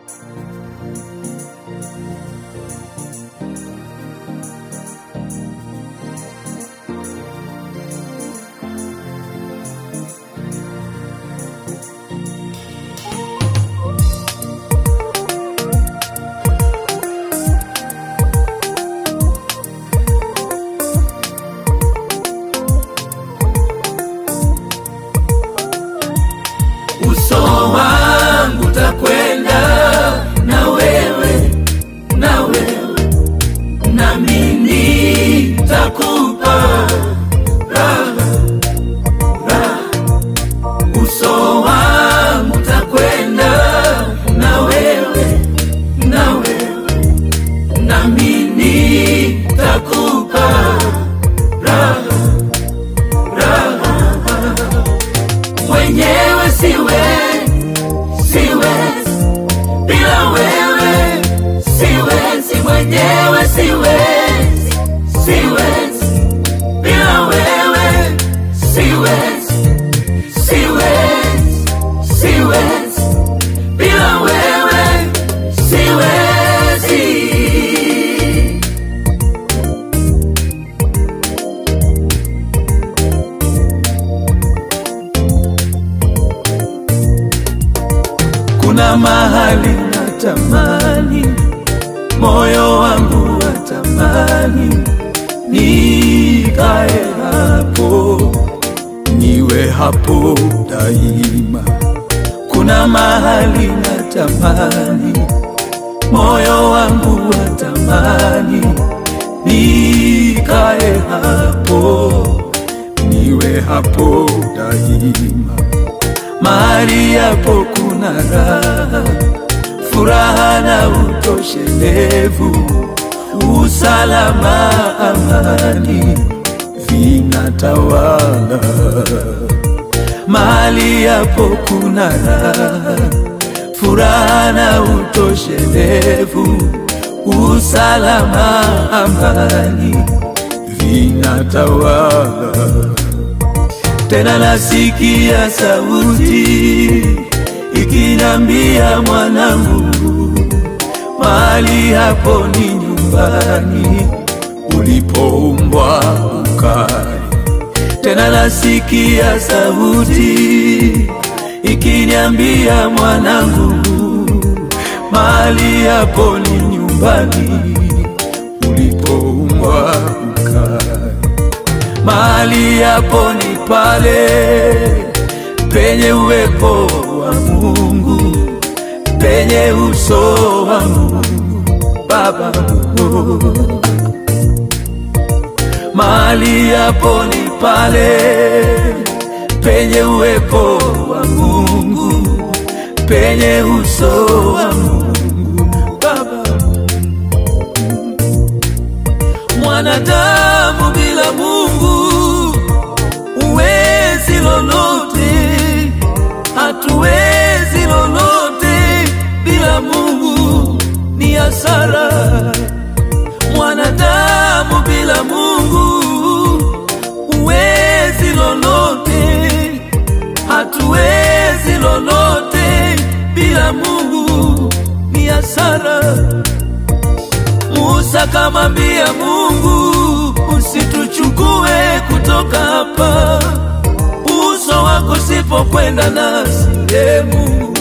uso wangu takwenda na wewe na wewe nami nitakupa raha raha uso wangu takwenda na wewe na wewe nami nitakupa raha raha mwenyewe siwe siwezi bila wewe siwezi mwenyewe siwezi siwezi bila wewe siwezi siwezi siwezi bila wewe siwezi kuna mahali natamani moyo wangu watamani nikae hapo niwe hapo daima kuna mahali natamani moyo wangu watamani nikae hapo niwe hapo daima mahali hapo kuna raha, furaha na utoshelevu, usalama, amani vinatawala. Mahali hapo kuna raha, furaha na utoshelevu, usalama, amani vinatawala tena nasikia sauti ikinambia mwanangu, mahali hapo ni nyumbani ulipoumbwa ukae. Tena nasikia sauti ikiniambia mwanangu, mahali hapo ni nyumbani ulipoumbwa ukae mahali hapo ni pale penye uwepo wa Mungu, penye uso wa Mungu Baba. Mahali hapo ni pale penye uwepo wa Mungu, penye uso wa Mungu Baba. Mwanadamu bila Mungu uwezi lolote, hatuwezi lolote bila Mungu, ni hasara. Mwanadamu bila Mungu uwezi lolote, hatuwezi lolote bila Mungu, ni hasara. Musa kamwambia Mungu, usituchukue kutoka hapa, uso wako sipokwenda nasi, e Mungu.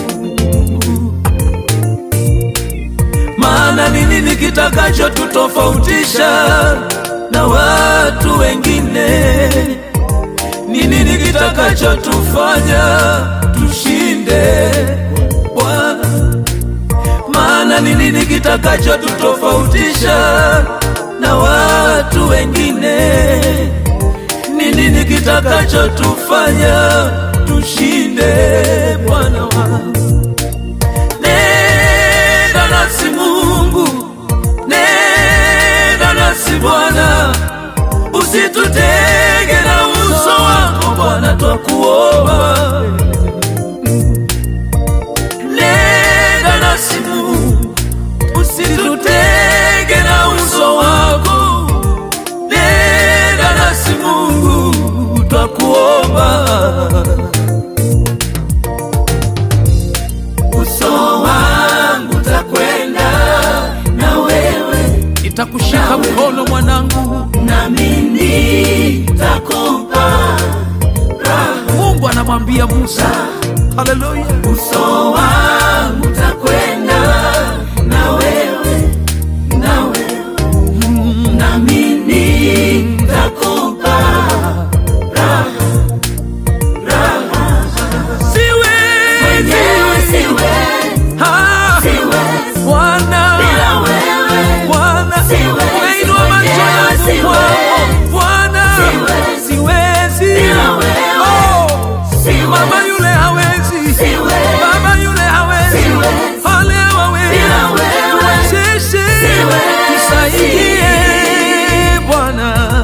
Maana ni nini kitakacho tutofautisha na watu wengine? Ni nini kitakacho tufanya tushinde Bwana? maana ni nini kitakacho tutofautisha na watu wengine? Ni nini kitakacho tufanya tushinde Bwana wangu? Nenda nasi Mungu, nenda nasi Bwana, usitutege na uso wako Bwana, twakuomba nenda nasi Mungu, usitutege na uso wako. Nenda nasi Mungu, twakuomba. Uso wangu nitakushika mkono mwanangu. nami nitakupa Mungu anamwambia Musa, haleluya, uso wangu takwenda na wewe na wewe nami nitakupa siwezi mwenyewe siwezi Ah, siwezi Bwana bila wewe Bwana, Siwezi, umeinua macho mwenyewe yangu siwezi. kwako Bwana, Siwezi. siwezi. Bila wewe. Oh, Siwezi. mama yule hawezi, Siwezi. baba yule hawezi, Siwezi. wale hawawezi, Bila wewe. tuwezeshe, Siwezi. tusaidie Bwana.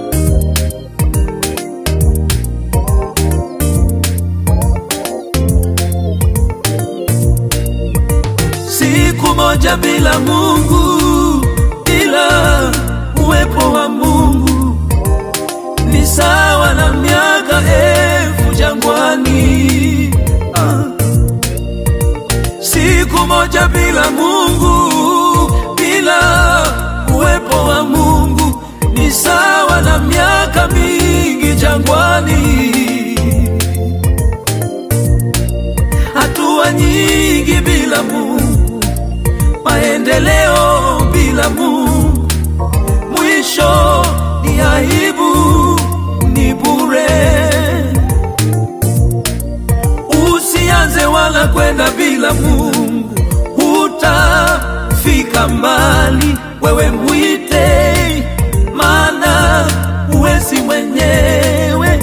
Siku moja bila Mungu, bila uwepo wa Mungu ni sawa na miaka elfu jangwani. Ah. Siku moja bila Mungu, bila uwepo wa Mungu ni sawa na miaka mingi jangwani. Hatua nyingi bila Mungu, maendeleo bila Mungu, mwisho ni aibu, ni bure. Usianze wala kwenda bila Mungu, hutafika mbali. Wewe mwite, maana huwezi mwenyewe.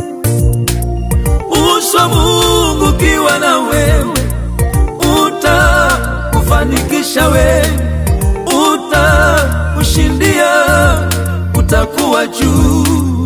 Uso wa Mungu kiwa na wewe, utakufanikisha wewe, utakushindia, utakuwa juu.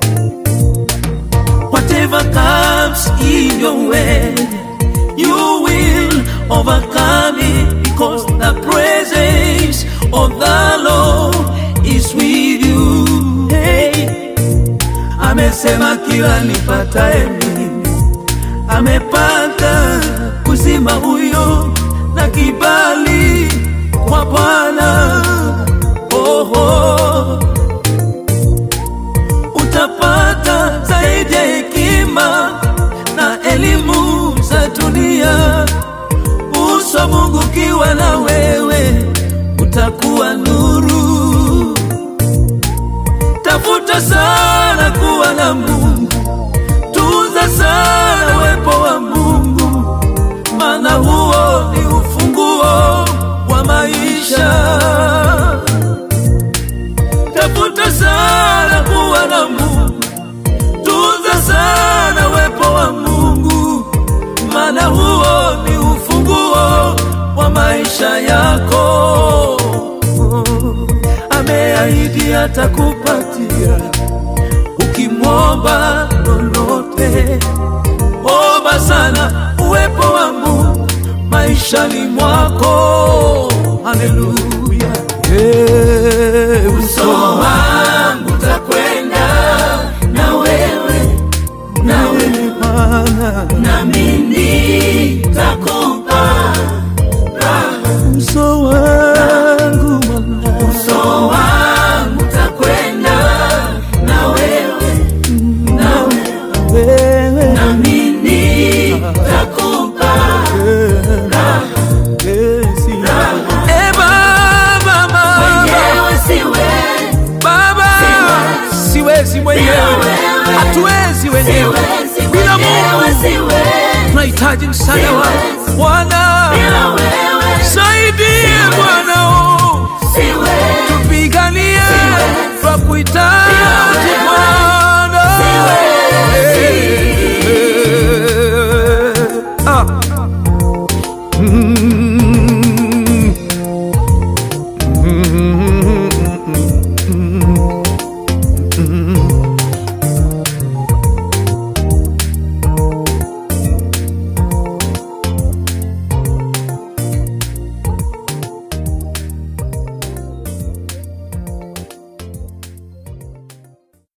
Whatever comes in your way, you will overcome it because the presence of the Lord is with you. Hey. Amesema kila nipataye mimi amepata uzima huyo na kibali kwa Bwana. Oho, utapata zaidi ya hekima na elimu za dunia. Uso wa Mungu ukiwa na wewe, utakuwa nuru. Tafuta sana kuwa na Mungu, tunza sana uwepo wa Mungu, maana huo ni ufunguo wa maisha. Tafuta sana kuwa na Mungu, tunza sana uwepo wa Mungu, maana huo ni ufunguo wa maisha yako. Ameahidi atakupatia ukimwomba lolote. Omba sana uwepo wa Mungu maishani mwako. Haleluya, yeah, uso wangu takwenda na wewe na wewe Bwana, nami nitakupa uso wangu Bwana, uso wangu takwenda na wewe na wewe wewe nami nitakupa Yesu. Eh, Baba, Baba, mwenyewe siwe Baba, siwezi mwenyewe, wewe. hatuwezi wenyewe siwezi bila mwenyewe Mungu. siwe Tunahitaji msaada wako Siwezi. Bwana, bila wewe saidie Bwana, oh. siwe tupiganie Siwezi. kwa kuhitaji Bila wewe. Bwana. Siwezi. Eh.